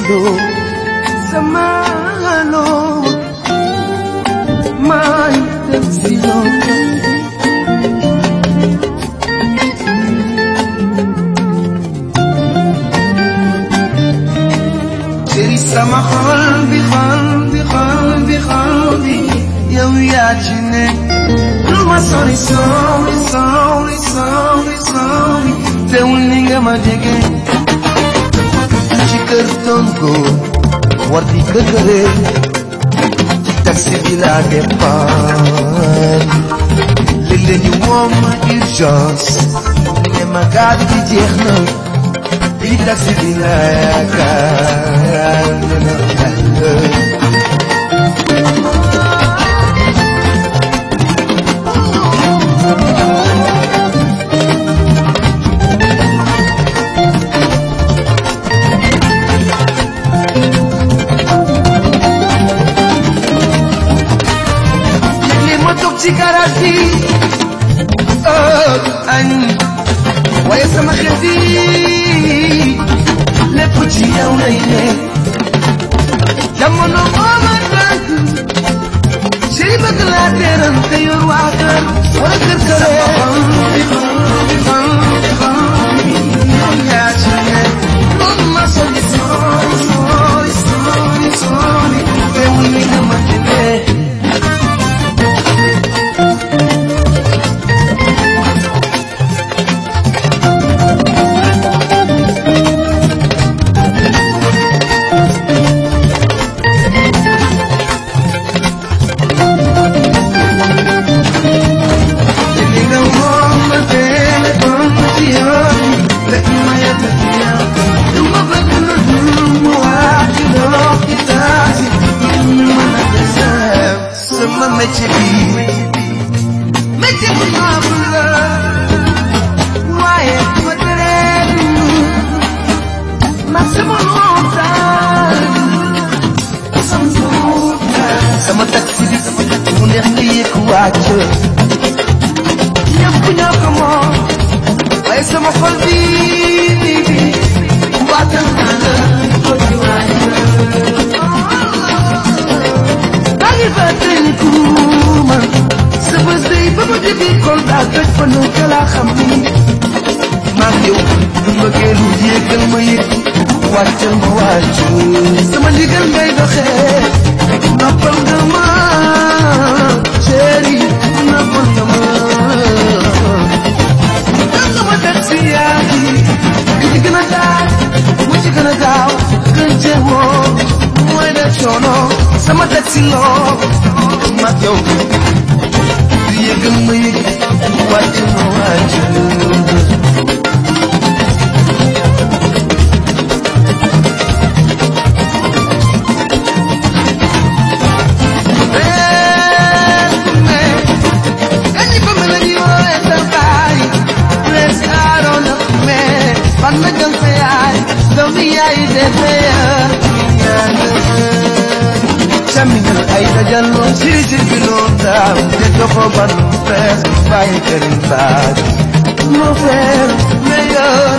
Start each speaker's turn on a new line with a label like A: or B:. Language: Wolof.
A: loo sama loo my taxi loo chéri sama xol bi xol bi xol bi xol bi yow yaa ci nekk lu ma sori sori sori sori sori teewul ni nga ma jege ci kër tonko war di këkkëre ci taxi bi laa départ léeg-léeg ñu woo ma urgence ne ma gaal gi jeex na di taxi bi laa yaakaar léeg-léeg ma toog ci garage bi oh añ waaye sama xel bi lépp ci yow lay ne jamono moo ma tànk chéri bëgg laa teeral te yor waa kër wala kër këree yaa ci ne loolu ma sori sori sori sori sori teewul ni nga ma jëlee li nga moom ma téléphone ci yoon rek ma yàgg ci yow du ma bëgg lu dul mu waat ci dox ci taasi ñu mën a desem sama métier bi métier bu noble la waaye ma teree ma sama montagne sama montagne sama taxi bi mu neex nga yëg wàcc ñëpp ñoo ko moom waaye sama xol bi bi bi waatal naa la ko ci waay maa ngi fàttali kuuma sa bés day ba ma jógee Kolda toj fa nu ka laa xam ni maa ngi yow du mbëggee lu yéegal ma yëg wàccal ma wàccu sama ndigal ngay doxee noppal nga ma chéri noppal nga ma sama taxi yaa ngi ki ci gën a daal mu ci gën a gaaw gën cee woo mooy def coono sama taxi loo mag yow yëgal ma yëg wàcc ma wàcc Caminal ay dajaloo siri siri bi noon daaw te doxo ban fees bàyyi këriñ baaj Mon frère meilleur